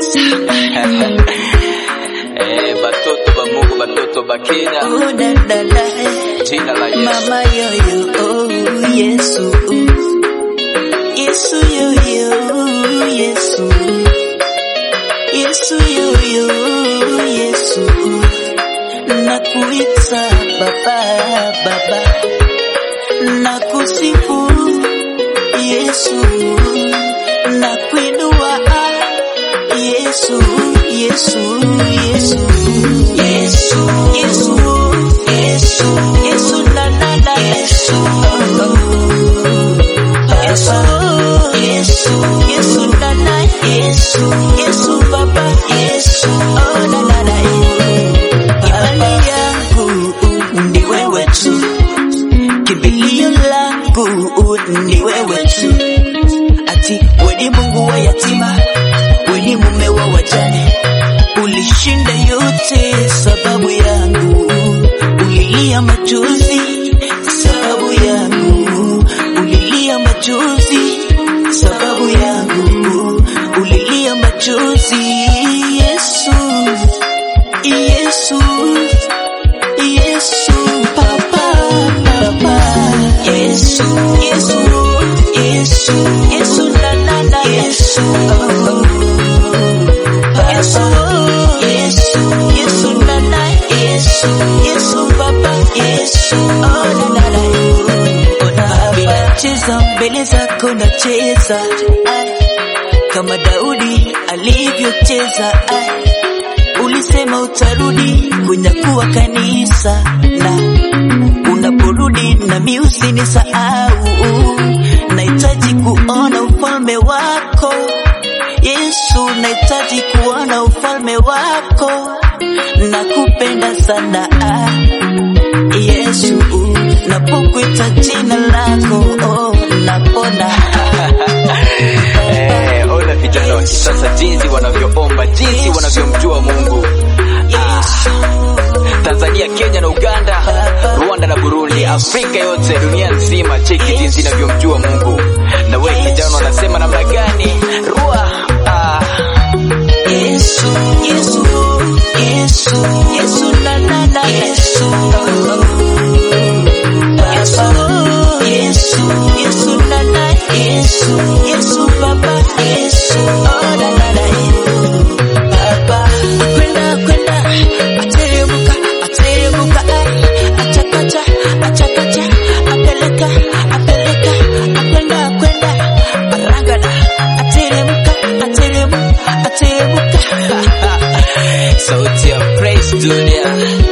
Eh, batoto ba Mungu, batoto ba Kenya, Oh, da, da, da. jina la Yesu. Mama yoyo, oh, Yesu. Yesu yoyo, Yesu. Yesu yoyo, Yesu. Nakuita baba, baba. Nakusifu Yesu. Nakuinua Yesu, Yesu, Yesu. Yesu, Yesu, Yesu, Yesu, na na na Yesu. Yesu, Yesu, Yesu, na na Yesu, Yesu, Baba, Yesu, oh na na na Imani yangu ni wewe tu, kimbilio langu ni wewe tu, ati wewe ni Mungu wa yatima, wewe ni mume wa wajane, ulishinda yote sababu yangu, ulilia machozi sababu yangu, ulilia machozi sababu yangu, ulilia machozi Yesu, Yesu, Yesu, Papa, Papa, Yesu, Yesu, Yesu, Yesu, na na na Yesu, Yesu, Yesu, Yesu, na na Yesu, Yesu, Papa, Yesu, oh na na na Ona cheza mbele zako nacheza ai, kama Daudi alivyocheza ai ulisema utarudi kunyakua kanisa na unaporudi nami usinisahau nahitaji kuona ufalme wako yesu nahitaji kuona ufalme wako nakupenda sana ah, yesu napokuita jina lako oh, napona Eh, ona vijana wa kisasa jinsi wanavyoomba, jinsi wanavyomjua Mungu. Tanzania, Kenya na Uganda, Rwanda na Burundi, Afrika yote, dunia nzima, cheki jinsi inavyomjua Mungu. Na wewe kijana unasema namna gani? Rua ah. Yesu, Yesu, Yesu, Yesu, na na na Yesu. Yesu, Yesu, Yesu, na na Yesu, Yesu, Baba, Yesu, oh na na na Baba, kwenda kwenda, ateremuka, ateremuka, ai, achakacha, achakacha, apeleka, apeleka, akwenda kwenda, arangada, ateremuka, ateremuka, ateremuka. Sauti ya Praise Dunia.